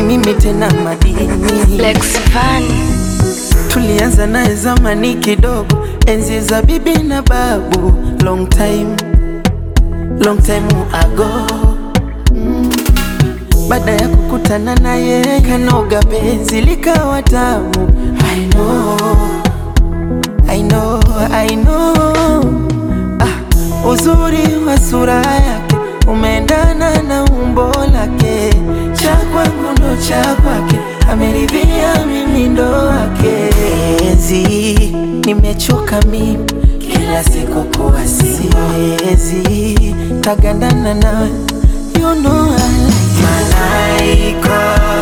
mimi tena madini Lex Van, tulianza naye zamani kidogo, enzi za bibi na babu, long time, long time ago. Mm. Baada ya kukutana naye kanoga penzi likawa tamu. I know, I know, I know. Ah, uzuri wa sura yake umeendana na umbo lake, cha kwangu ndo cha kwake, ameridhia mimi ndo wake. Ezi, nimechoka mimi kila siku kuwa siwezi tagandana nawe, you know I like Malaika,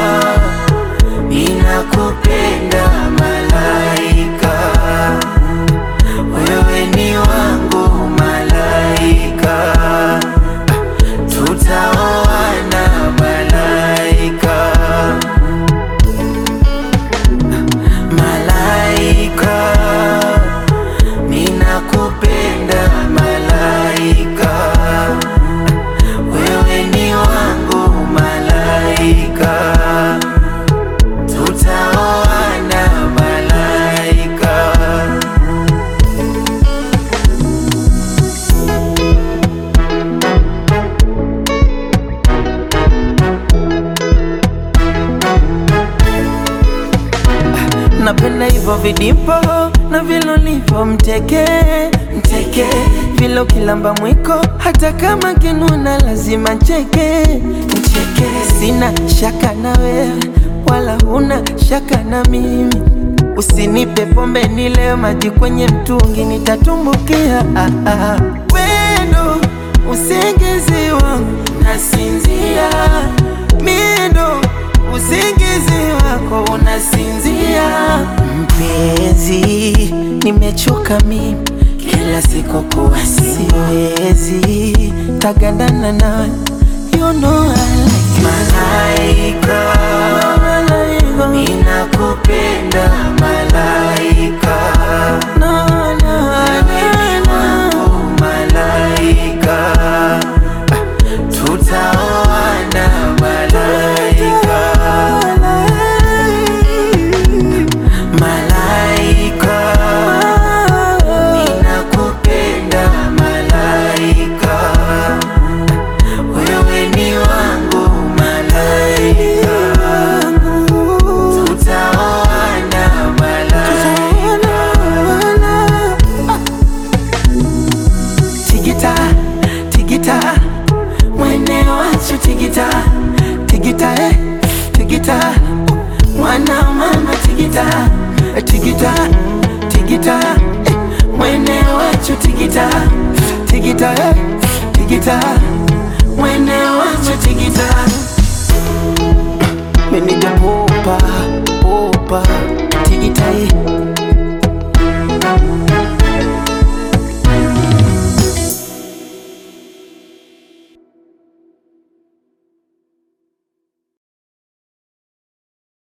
ninakupenda malaika, wewe ni wangu malaika, tutaoana malaika, malaika, ninakupenda malaika, wewe ni wangu malaika, tutaoana malaika. Napenda hivyo vidipo na vilolivyo mteke mteke, vilo kilamba mwiko, hata kama kinuna lazima ncheke ncheke. Sina shaka na wewe wala huna shaka na mimi, usinipe pombe nile maji kwenye mtungi nitatumbukia. Ah, ah. Wendo usingizi wangu nasinzia, miendo usingizi wako unasinzia. Mpenzi, nimechoka mimi kila siku kuwa siwezi tagandana nawe, you know I like malaika, ninakupenda malaika, no, no, wewe ni wangu malaika, tutaoana malaika, malaika, ninakupenda malaika, wewe ni wangu malaika, tutaoana malaika. Tigita, tigita, mwene wachu tigita, tigita eh, tigita, mwana mama tigita, eh, tigita, tigita, eh, mwene wachu tigita, tigita eh, tigita, mwene wachu tigita. Menija popa, popa, tigita eh,